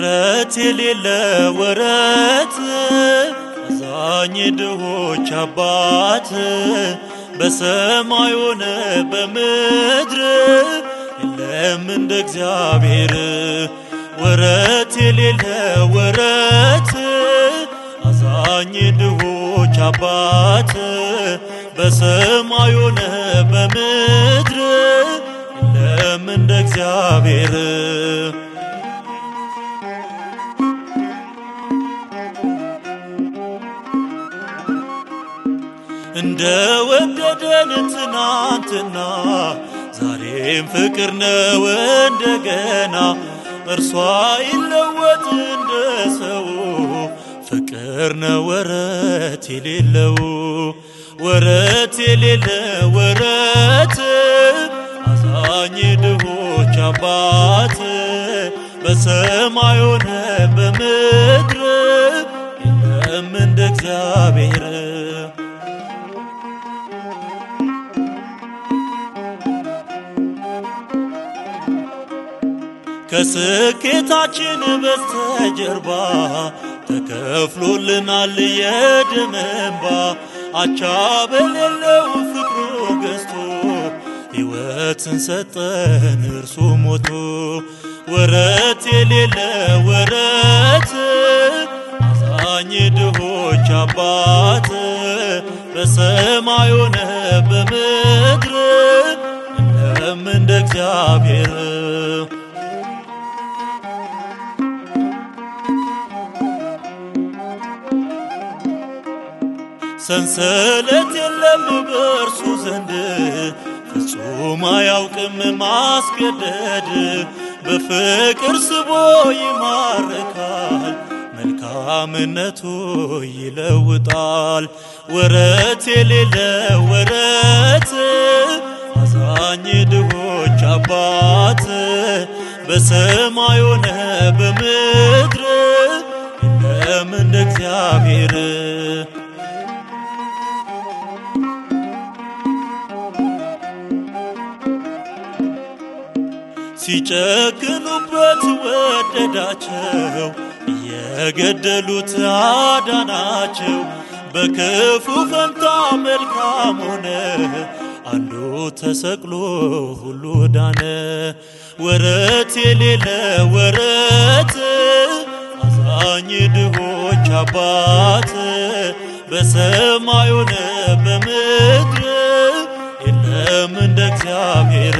ወረት የሌለ ወረት አዛኝ ድሆች አባት በሰማይ ሆነ በምድር የለም እንደ እግዚአብሔር ወረት የሌለ ወረት አዛኝ ድሆች አባት በሰማይ ሆነ በምድር የለም እንደ እግዚአብሔር እንደ ወደደን ትናንትና ዛሬም ፍቅር ነው እንደገና እርሷ ይለወጥ እንደ ሰው ፍቅር ነው ወረት የሌለው ወረት የሌለ ወረት አዛኝ ድሆች አባት በሰማይ ሆነ በምድር የለም እንደ እግዚአብሔር ከስኬታችን በስተጀርባ ተከፍሎልናል የደም እንባ አቻ በሌለው ፍቅሩ ገዝቶ ሕይወትን ሰጠን እርሱ ሞቶ ወረት የሌለ ወረት አዛኝ ድሆች አባት በሰማይ ሆነ በምድር የለም እንደ እግዚአብሔር ሰንሰለት የለም በእርሱ ዘንድ ፍጹም አያውቅም ማስገደድ በፍቅር ስቦ ይማርካል መልካምነቱ ይለውጣል ወረት የሌለ ወረት አዛኝ ድሆች አባት በሰማይ ሆነ በምድር የለም እንደ እግዚአብሔር ሲጨክኑበት ወደዳቸው የገደሉት አዳናቸው በክፉ ፈንታ መልካም ሆነ አንዱ ተሰቅሎ ሁሉ ዳነ ወረት የሌለ ወረት አዛኝ ድሆች አባት በሰማይ ሆነ በምድር የለም እንደ እግዚአብሔር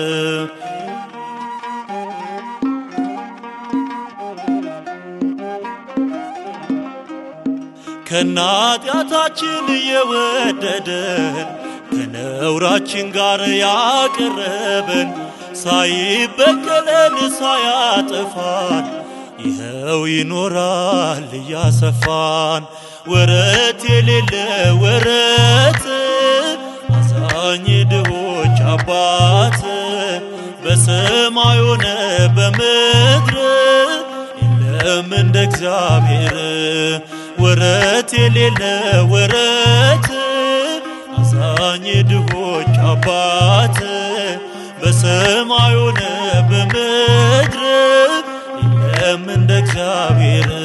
ከናጢአታችን የወደደን ከነውራችን ጋር ያቀረበን ሳይበቀለን ሳያጠፋን ይኸው ይኖራል እያሰፋን ወረት የሌለ ወረት አዛኝ ድሆች አባት በሰማይ ሆነ በምድር የለም እንደ እግዚአብሔር ወረት የሌለ ወረት አዛኝ ድሆች አባት በሰማይ ሆነ በምድር የለም እንደ እግዚአብሔር